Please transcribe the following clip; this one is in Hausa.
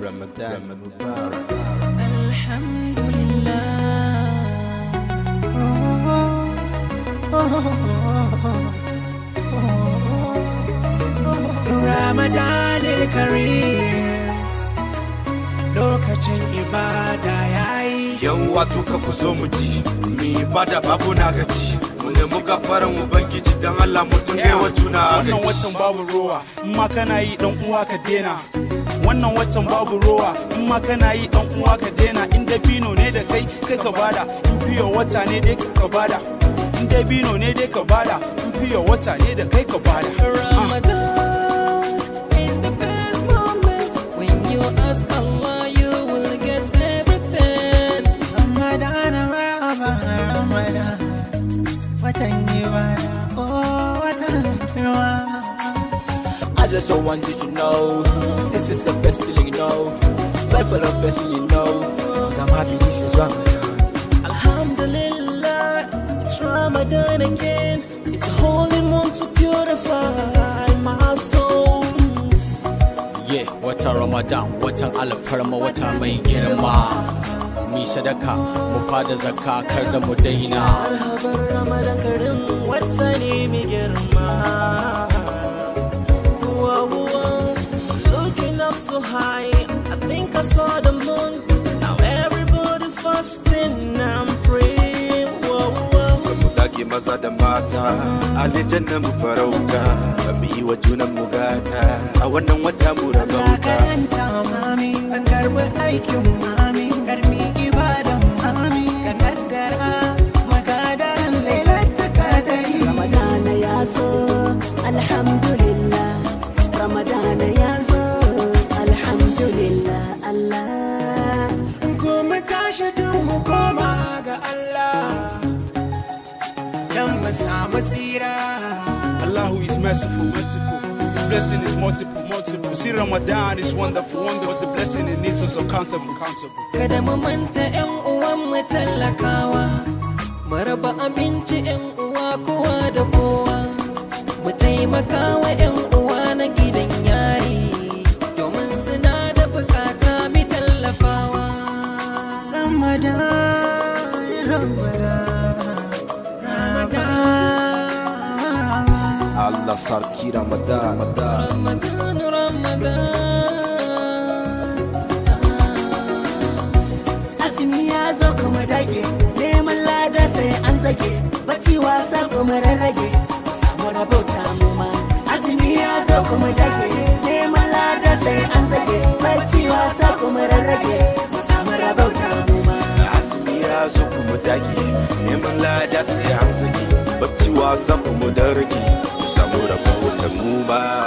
Ramadan Mubarak. الحمد لله Ramadan Kareem lokacin ibada yayi Yan wato ka ku zo mu ji, mi bada babu na gaji. Mu nemi gafaran Ubangiji don Allah mutum ne wa juna wannan agaji. watan babu rowa in ma kana yi dan uwa ka dena wannan watan babu rowa in ma kana yi dan uwa ka dena in dabino ne da kai kai ka bada in fiye wata ne dai ka bada in dabino ne dai ka bada in fiye wata ne da kai ka bada Ramadan is the best moment when you ask Allah you will get everything Ramadan Ramadan Ramadan watan ibada oh watan Ramadan I just so want you to know this is the best feeling, you know. Pray for the best, you know. I'm happy this is Ramadan. Alhamdulillah it's Ramadan again it's a holy month to purify my soul Yeah, watan Ramadan, watan alfarma, wata mai girma. Mi sadaka, mu fada zakka kar da mu daina. marhaban Ramadan karin wata ne mai girma Whoa, whoa. Looking up so high, I think I saw the moon. Now everybody fasting and praying. Whoa, whoa. Mu dage maza da mata, alijanna mu farauta, mu yi wa junan mu gata, a wannan wata mu Allah rabauta. karanta mami kan karbi aikin mami karmi ibadan mami ka kaddara magadaran lailatta kadari Ramadana ya zo alhamdulillah Ramadana ya zo alhamdulillah Allah ko mu tashi duk mu koma ga Allah dan mu samu tsira Allah who is merciful, merciful. His blessing is multiple, multiple. See Ramadan is wonderful, wonderful. The blessing it needs us accountable, accountable. Kada mu manta 'yan uwan mu talakawa, mu raba abinci 'yan uwa kowa da kowa, mu taimaka wa 'yan uwa na gidan yari, domin suna da bukata mi tallafawa. Ramadan Ramadan Ramadan Allah sarki Ramadan. Ramadan, Ramadan. azumi ya zo kuma dage neman lada sai an zage bacci wasa kuma rarrage mu samu rabauta mu ma azumi ya zo kuma dage neman lada sai an zage bacci wasa kuma rarrage mu samu rabauta mu ma Azumi ya zo kuma dage, neman lada sai an saki, bacci wasa kuma da rage, mu samu rabautar mu ba.